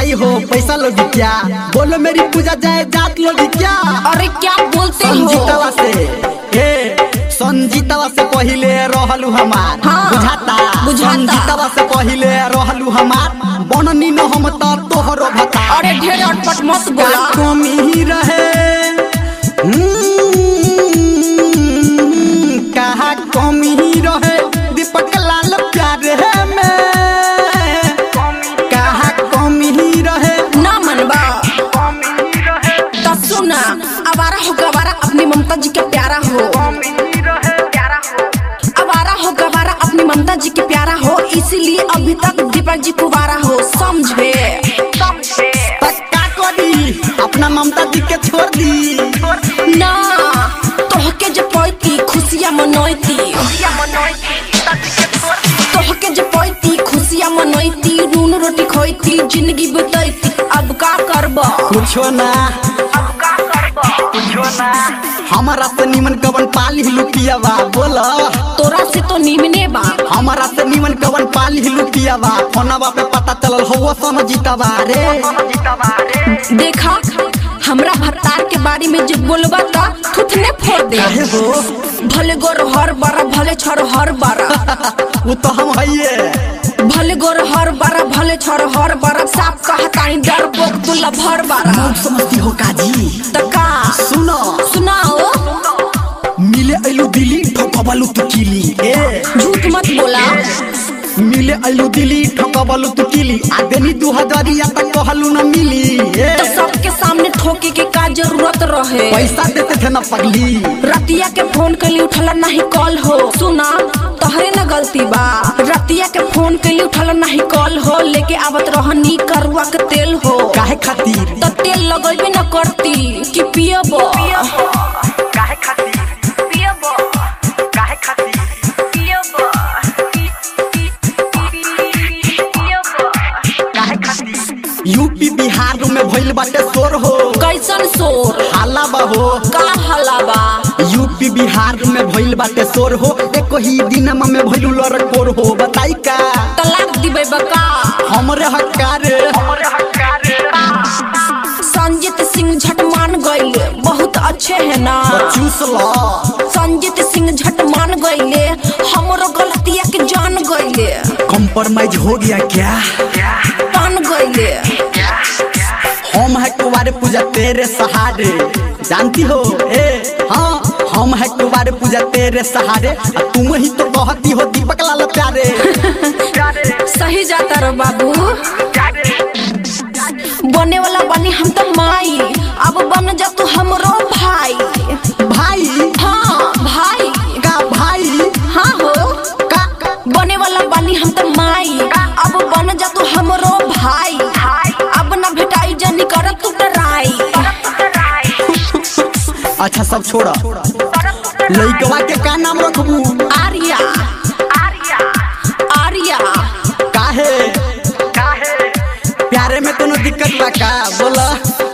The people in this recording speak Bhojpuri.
हो पैसा लोगी क्या बोलो मेरी पूजा जाए जात लोगी क्या अरे क्या बोलते हो संजीतवा से ए संजीतवा से पहिले रहलू हमार हाँ, बुझाता बुझाता। संजीतवा से पहिले रहलू हमार बननी न हम त तोहरो भता अरे ढेर अटपट मत बोला का कमी रहे हम्म, कहा कमी रहे दीपक लाल प्यारे में कहा कमी रहे ना मनबा तो सुना आवारा हो गवारा अपनी ममता जी के प्यारा हो आवारा हो गवारा अपनी ममता जी के प्यारा हो इसीलिए अभी तक दीपक जी कुवारा हो समझे तक का करी अपना ममता जी के छोड़ दी ना तोहके जे पैती खुशियाँ मनोती तोहके जे पैती खुशियाँ मनोती नून रोटी खोती जिंदगी बितैती अब का करबा कुछो ना हमारा से निमन कवन पाली लुटियावा बोला तोरा से तो निमने बा हमारा से निमन कवन पाली लुटियावा फोनवा पे पता चलल हो सन जीतावा रे देखा हमरा भत्तार के बारे में जो बोलबा ता थुथने फोड़ दे काहे हो भले गोर हर बारा भले छर हर बारा वो तो हम हइये भले गोर हर बारा भले छर हर बारा साफ कहतानी डर पोक तुला भर बारा मौत समझती हो काजी तका सुनो सुनाओ मिले अइलू दिल्ली ठोकबलू तू किली ए झूठ मत बोला मिले अइलू दिल्ली ठोकबलू तू किली आ देनी दू हजारिया तक कहलू न मिली ए तो सबके सामने ठोके के का जरूरत रहे पैसा देते थे ना पगली रतिया के फोन के लिए उठला नहीं कॉल हो सुना तोहरे न गलती बा रतिया के फोन के लिए उठला नहीं कॉल हो लेके आवत रहनी करुआ के तेल हो काहे खातिर तो तेल लगेबे न करती कि पियब काहे खातिर पियब काहे खातिर पियब पियब काहे खातिर यूपी बिहार में भइल बाटे शोर हो कैसन शोर हाला बा हो का हलावा यूपी बिहार में भइल बाटे शोर हो एक ही दिन में भइलू लड़कोर हो बताई का तलाक दिबे बका हमरे हकार हमरे हकार संजीत सिंह झट मान गईले बहुत अच्छे है ना चूस लो संजीत सिंह झट मान गईले हमरो गलतिया के जान गईले कॉम्प्रोमाइज हो गया क्या मान गईले हम है कुवारे पूजा तेरे सहारे जानती हो ए हाँ हम है कुवारे पूजा तेरे सहारे आ तुम ही तो कहती हो दीपक लाल प्यारे सही जाता रो बाबू बने वाला बनी हम तो माई अब बन जा तू हमरो भाई भाई हाँ भाई का भाई हाँ हो का बने वाला बनी हम तो माई अब बन जा तू हमरो भाई अब ना भेटाई जनी कर तू डराई अच्छा सब छोड़ा लइकवा के का नाम रखबू आर्या आर्या काहे काहे प्यारे में कोनो दिक्कत बा का बोला